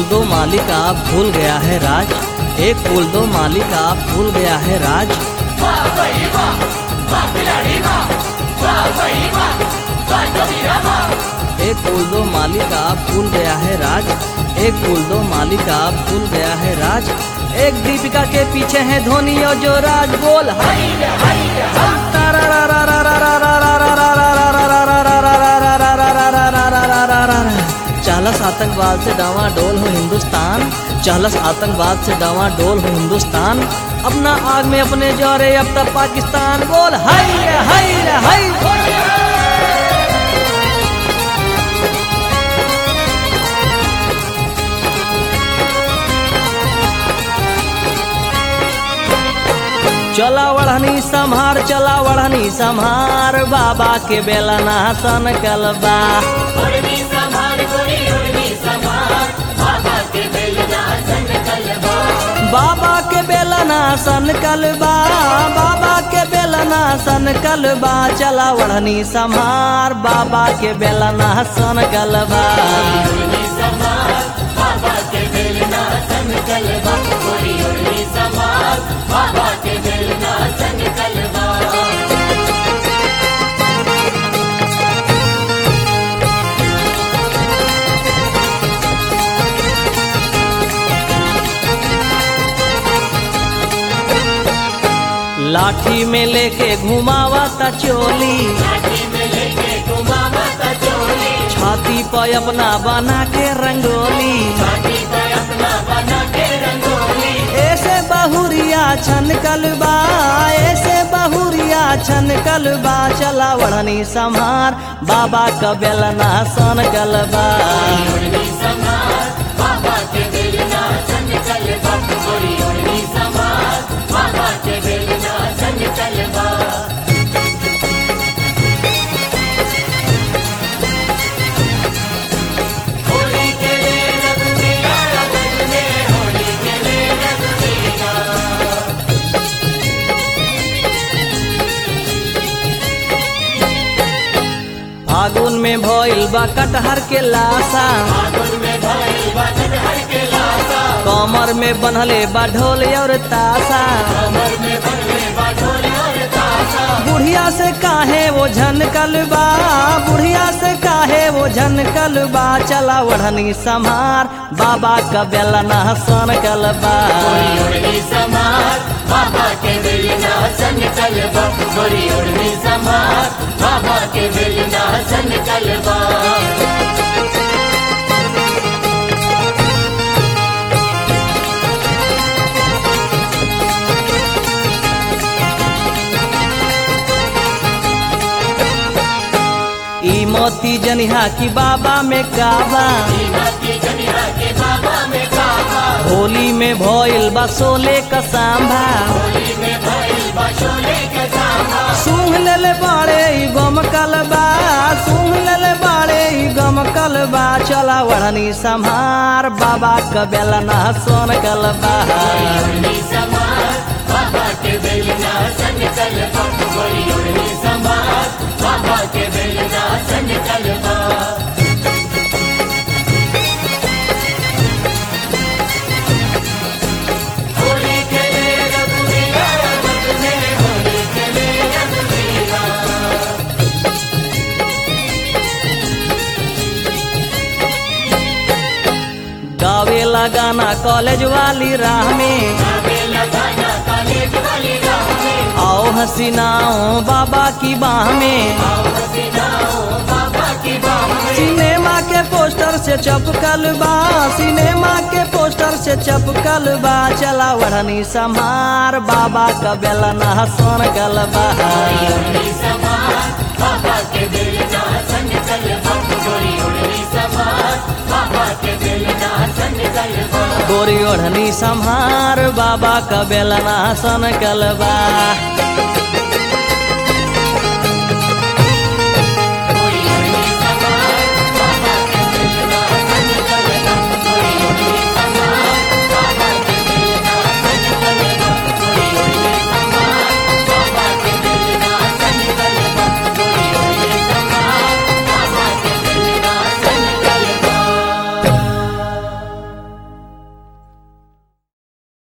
दो मालिक आप भूल गया है राज एक फूल दो मालिक आप भूल गया है राज एक फूल दो मालिक आप भूल गया है राज एक फूल दो मालिक आप भूल गया है राज एक दीपिका के पीछे है धोनी और जो राज बोल हाय रे, हाय रे, हाय। चालस आतंकवाद से डावाडोल हो हिंदुस्तान चालस आतंकवाद से डावाडोल हो हिंदुस्तान अपना आग में अपने जौरे अब तक पाकिस्तान बोल हाय रे, हाय रे, हाय चला वढ़नी संहार चला वढ़नी संहार बाबा के बेला नासन कलबा उर्मी संभार गोरी उर्मी संभार बाबा के बेलना सन कलबा बाबा के बेला नासन कलबा बाबा के बेला नासन कलबा चला वढ़नी संहार बाबा के बेला नासन कलबा उर्मी संभार बाबा के बेलना सन कलबा गोरी उर्मी संभार बाबा के बेलना सन कलबा लाठी में लेके घुमावा ता चोली लाठी में लेके घुमावा ता चोली छाती पर अपना बना के रंगोली छाती पर अपना बना के रंगोली ऐसे बहुरिया छन कलबा ऐसे बहुरिया छन कलबा चला वढ़नी संहार बाबा का बेलना सन कलबा उर्मी संभार बाबा के बेलना सन कलबा गोरी उर्मी संभार बाबा के बेलना सन कलबा होली के लिए रघुवीरा रघुवीरे होली के लिए रघुवीरा फागुन में भइल बा कटहर के लाशा फागुन में भइल बा कटहर के लाशा कमर में बनहले बा ढोल और ताशा कमर में बनले बा ढोल और ताशा बुढ़िया से काहे वो झन कलबा बुढ़िया से काहे वो झन कलबा चला वढ़नी संहार बाबा का बेलना सन कलबा गोरी उड़नी समार बाबा के बेलना सन कलबा गोरी उड़नी समार बाबा के बेलना सन कलबा ई मोती जनिहा की बाबा में काबा की जनिया के बाबा में काबा होली में भइल बा सोले का सांभा होली में भइल बा शोले के सांभा सूंघ लेले बाड़े ई गम कलबा सूंघ लेले बाड़े ई गम कलबा चला वढ़नी संहार बाबा का बेलना सोन कलबा उड़नी समार बाबा के बेलना सन कलबा गोरी उड़नी समार बाबा के बेलना सन कलबा होली के लिए रघुवीरा रघुवीरे होली के लिए रघुवीरा गावेला गाना कॉलेज वाली राह में आगे लगाना कॉलेज वाली राह में आओ हसीनाओ बाबा की बाह में आओ हसीनाओ बाबा की बाह में सिनेमा के पोस्टर से चपकल बा सिनेमा के पोस्टर से चपकल बा चला वढ़नी संहार बाबा का बेलना सोन कलबा उड़नी समार बाबा के बेलना सन कलबा गोरी उड़नी समार बाबा के बेलना सन कलबा गोरी ओढ़नी संहार बाबा का बेलना सन कलबा